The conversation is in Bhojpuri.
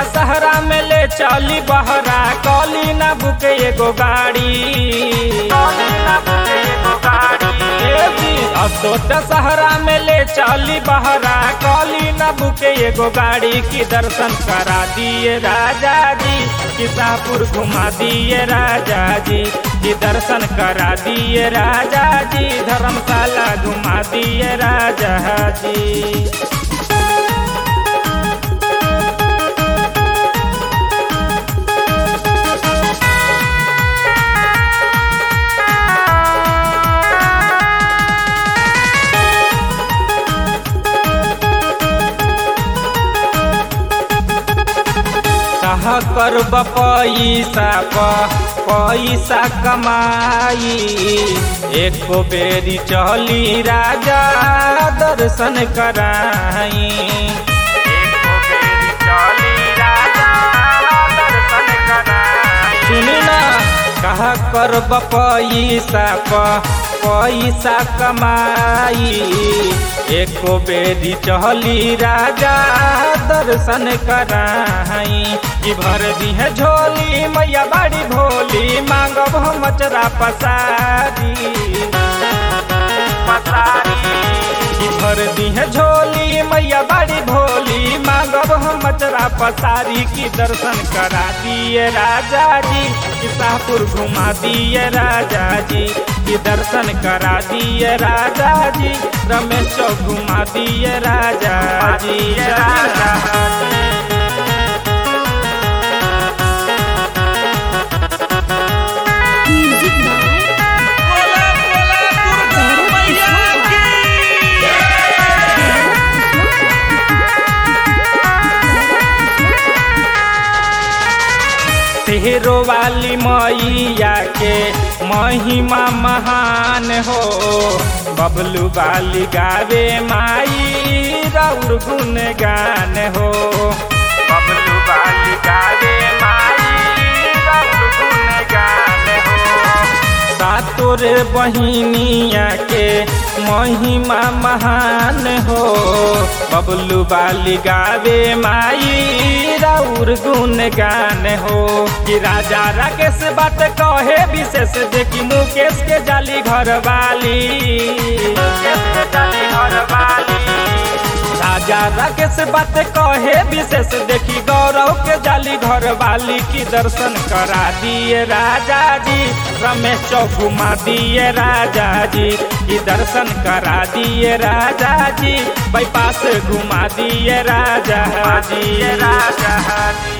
दशहरा में ले चली बहरा कली ना बुके एगो गाड़ी असो दशहरा में ले चली बहरा कली ना बुके एगो गाड़ी की दर्शन करा दिए राजा जी किसापुर घुमा दिए राजा जी की दर्शन करा दिए राजा जी धर्मशाला घुमा दिए राजा जी कहा कर पैसा प पैसा कमाई एको बेरी चली राजा दर्शन कराई एको बेरी चली राजा दर्शन कराई सुनी ना कहा कर पैसा प पैसा कमाई एको बेरी चहली राजा दर्शन कराई कि भर दी है झोली मैया बाड़ी भोली मांगब हम मचरा पसारी कि भर दी है झोली मैया बाड़ी भोली मांगब हम मचरा पसारी की दर्शन करा दिए राजा जी कि शाहपुर घुमा दिए राजा जी की दर्शन करा दिए राजा जी रमेश चौक घुमा दिए राजा जी राजा जी म्यूजिक बाय तेहरो वाली मैया के महिमा महान हो बबलू वाली गावे माई राउर गुन गान हो बबलू वाली गावे माई राउर गुन गान हो सातोर बहिनिया के महिमा महान हो बबलू बाली गावे माई राउर गुन गान हो कि राजा राकेश बात कहे विशेष देखी मुकेश के जाली घर वाली मुकेश के जाली घर वाली राजा राकेश बात कहे विशेष देखी गौरव के जाली घर वाली की दर्शन करा दिए राजा जी रमेश चौक घुमा दिए राजा जी की दर्शन करा दिए राजा जी बाईपास घुमा दिए राजा जी राजा जी